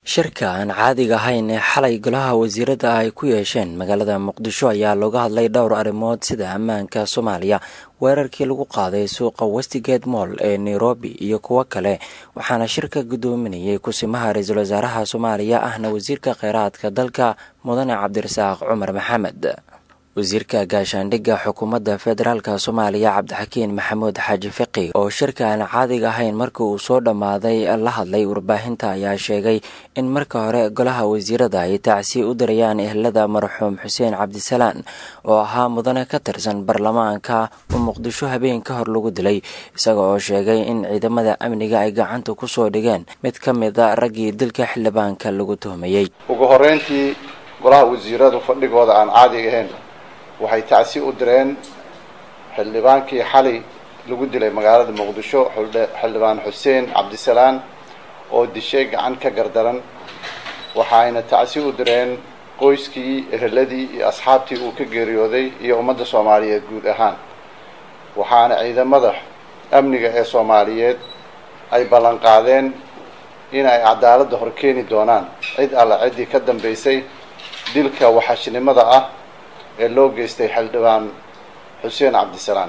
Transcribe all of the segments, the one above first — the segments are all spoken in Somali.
shirka aan caadiga ahayn ee xalay golaha wasiirada ay ku yeesheen magaalada muqdisho ayaa looga hadlay dhowr arrimood sida ammaanka soomaaliya weerarkii lagu qaaday suuqa westigate moll ee nairobi iyo kuwo kale waxaana shirka guddoominayay kusimaha ra-iisul wasaaraha soomaaliya ahna wasiirka kheyraadka dalka mudane cabdirasaaq cumar maxamed wasiirka gaashaandhigga xukuumadda federaalk soomaaliya cabdixakiin maxamuud xaaji fiqi oo shirka aan caadiga ahayn markii uu soo dhammaaday la hadlay warbaahinta ayaa sheegay in marka hore golaha wasiirada ay tacsi u dirayaan ehlada marxuum xuseen cabdisalaan oo ahaa mudane ka tirsan baarlamaanka oo muqdisho habeen ka hor lagu dilay isaga oo sheegay in ciidamada amniga ay gacanta kusoo dhigeen mid ka mida raggii dilka xildhibaanka lagu tuhmayey ugu horeyntii golaha wasiiradu fadhigooda aan caadiga ahayn waxay tacsi u direen xildhibaankii xalay lagu dilay magaalada muqdisho xildhibaan xuseen cabdisalaan oo dishay gacan ka gardaran waxayna tacsi u direen qoyskii eheladii iyo asxaabtii uu ka geeriyooday iyo ummadda soomaaliyeed guud ahaan waxaana ciidamada amniga ee soomaaliyeed ay ballan qaadeen in ay cadaaladda hor keeni doonaan cid alla ciddii ka dambaysay dilka waxashnimada ah ee loo geystay xildhibaan xuseen cabdisalaan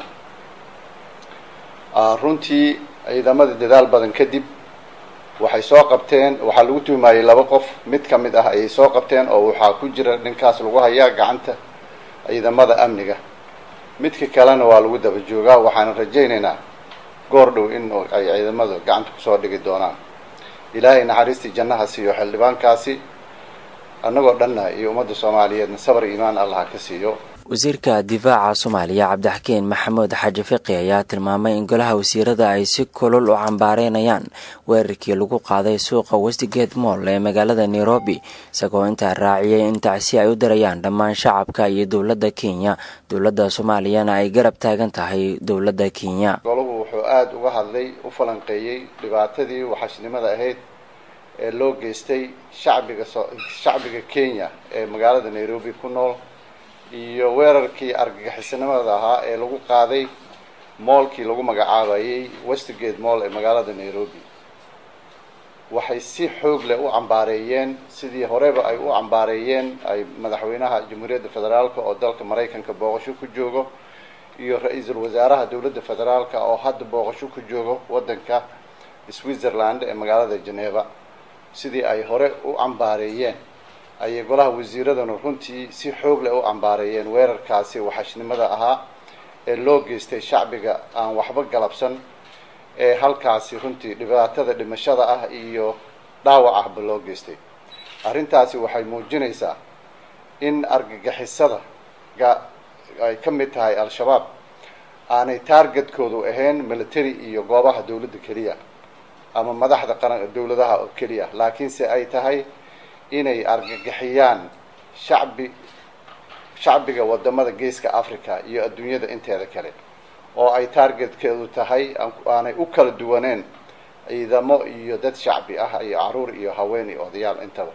runtii ciidamada dadaal badan kadib waxay soo qabteen waxaa lagu tuhumayey laba qof mid ka mid ah ayay soo qabteen oo waxaa ku jira ninkaas lagu hayaa gacanta ciidamada amniga midka kalena waa lagu daba joogaa waxaana rajaynaynaa goor dhow in ay ciidamada gacanta kusoo dhigi doonaan ilaahay naxariistii jannaha siiyo xildhibaankaasi annagoo dhanna iyo ummadda soomaaliyeedna sabar iimaan allah ka siiyo wasiirka difaaca soomaaliya cabdixakiin maxamuud xaaji fiqi ayaa tilmaamay in golaha wasiirada ay si kulul u cambaareynayaan weerarkii lagu qaaday suuqa westigate moll ee magaalada nairobi isagoo intaa raaciyay in tacsi ay u dirayaan dhammaan shacabka iyo dowladda kenya dowladda soomaaliyana ay garab taagan tahay dowladda kenya golahu wuxuu aada uga hadlay u falanqeeyey dhibaatadii waxashnimada ahayd ee loo geystay shacbiga shacbiga kenya ee magaalada nairobi ku nool iyo weerarkii argagixisnimada ahaa ee lagu qaaday moolkii lagu magacaabayay westgate moll ee magaalada nairobi waxay si xoog leh u cambaareeyeen sidii horeba ay u cambaareeyeen ay madaxweynaha jamhuuriyadda federaalka oo dalka maraykanka booqasho ku joogo iyo ra-iisul wasaaraha dowladda federaalka oo hadda booqasho ku joogo waddanka switzerland ee magaalada geneva sidii ay hore u cambaareeyeen ayay golaha wasiiradanu runtii si xoog leh u cambaareeyeen weerarkaasi waxashnimada ahaa ee loo geystay shacbiga aan waxba galabsan ee halkaasi runtii dhibaatada dhimashada ah iyo dhaawac ahba loo geystay arrintaasi waxay muujinaysaa in argagixisada ga ay ka mid tahay al-shabaab aanay taargetkoodu ahayn military iyo goobaha dowladda keliya ama madaxda qaran dowladaha oo keliya laakiinse ay tahay inay argagixiyaan shacbi shacbiga wadamada geeska africa iyo adduunyada inteeda kale oo ay taargetkeedu tahay aanay u kala duwaneen ciidamo iyo dad shacbi ah iyo caruur iyo haween iyo odayaal intaba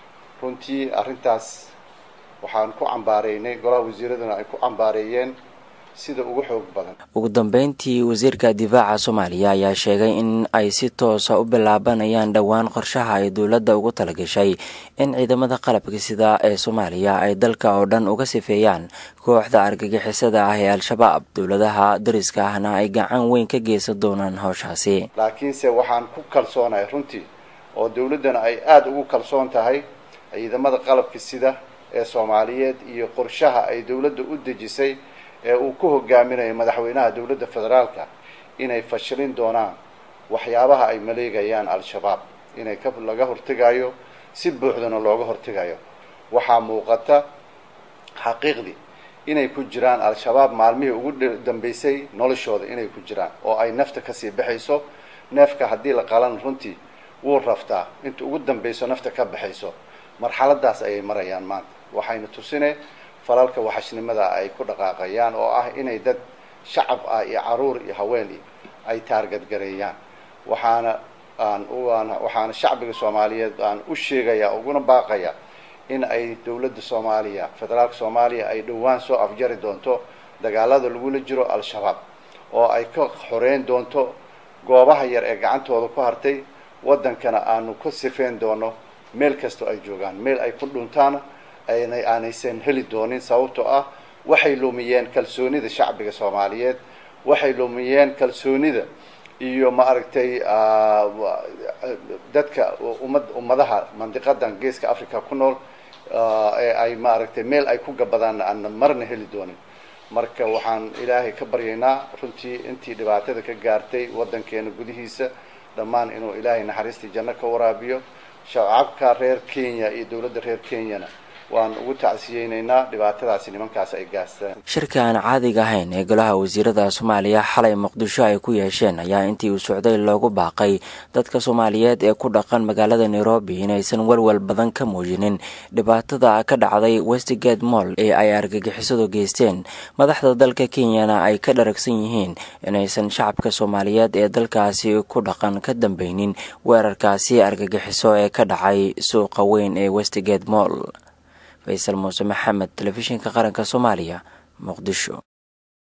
runtii arrintaas waxaan ku cambaareynay golaha wasiiraduna ay ku cambaareeyeen sida ugu xoog badan ugu dambeyntii wasiirka difaaca soomaaliya ayaa sheegay in ay si toosa u bilaabanayaan dhowaan qorshaha ay dowladda ugu talagashay in ciidamada qalabka sida ee soomaaliya ay dalka oo dhan uga sifeeyaan kooxda argagixisada ah ee al-shabaab dowladaha dariska ahna ay gacan weyn ka geysan doonaan howshaasi laakiinse waxaan ku kalsoonahay runtii oo dowladdana ay aada ugu kalsoon tahay ciidamada qalabka sida ee soomaaliyeed iyo qorshaha ay dowladda u dejisay ee uu ku hogaaminayo madaxweynaha dowladda federaalka inay fashilin doonaan waxyaabaha ay maleegayaan al-shabaab inay ka laga hortegayo si buuxdana looga hortegayo waxaa muuqata xaqiiqdii inay ku jiraan al-shabaab maalmihii ugu dambeysay noloshooda inay ku jiraan oo ay nafta kasii baxayso neefka haddii la qalan runtii wuu raftaa inta ugu dambeyso nafta ka baxayso marxaladaas ayay marayaan maanta waxayna tusine falalka waxashnimada ay ku dhaqaaqayaan oo ah inay dad shacab ah iyo caruur iyo haween iyo ay taargadgareeyaan waxaana aan waxaana shacbiga soomaaliyeed aan u sheegaya uguna baaqaya in ay dowladda soomaaliya federaalka soomaaliya ay dhowaan soo afjari doonto dagaalada lagula jiro al-shabaab oo ay ka xoreyn doonto goobaha yar ee gacantooda ku hartay waddankana aanu ka sifeyn doono meel kastoo ay joogaan meel ay ku dhuntaana aynay aanaysan heli doonin sababtoo ah waxay lumiyeen kalsoonida shacbiga soomaaliyeed waxay lumiyeen kalsoonida iyo maaragtay dadka ummad ummadaha mandiqadan geeska africa ku nool ee ay maaragtay meel ay ku gabadaan aan marna heli doonin marka waxaan ilaahay ka baryaynaa runtii intii dhibaatada ka gaartay waddankeena gudihiisa dhammaan inuu ilaahay naxariistii janno ka waraabiyo shacabka reer kenya iyo dowladda reer kenyana waan ugu tacsiyeynaynaa dhibaatadaasi nimankaas ay gaastaan shirka aan caadiga ahayn ee golaha wasiirada soomaaliya xalay muqdisho ay ku yeesheen ayaa intii uu socday loogu baaqay dadka soomaaliyeed ee ku dhaqan magaalada nairobi inaysan walwal badan ka muujinin dhibaatada ka dhacday westgate moll ee ay argagixisadu geysteen madaxda dalka kenyana ay ka dharagsan yihiin inaysan shacabka soomaaliyeed ee dalkaasi ku dhaqan ka dambeynin weerarkaasi argagixiso ee ka dhacay suuqa weyn ee westgate moll faysal muuse maxamed telefishinka qaranka soomaaliya muqdisho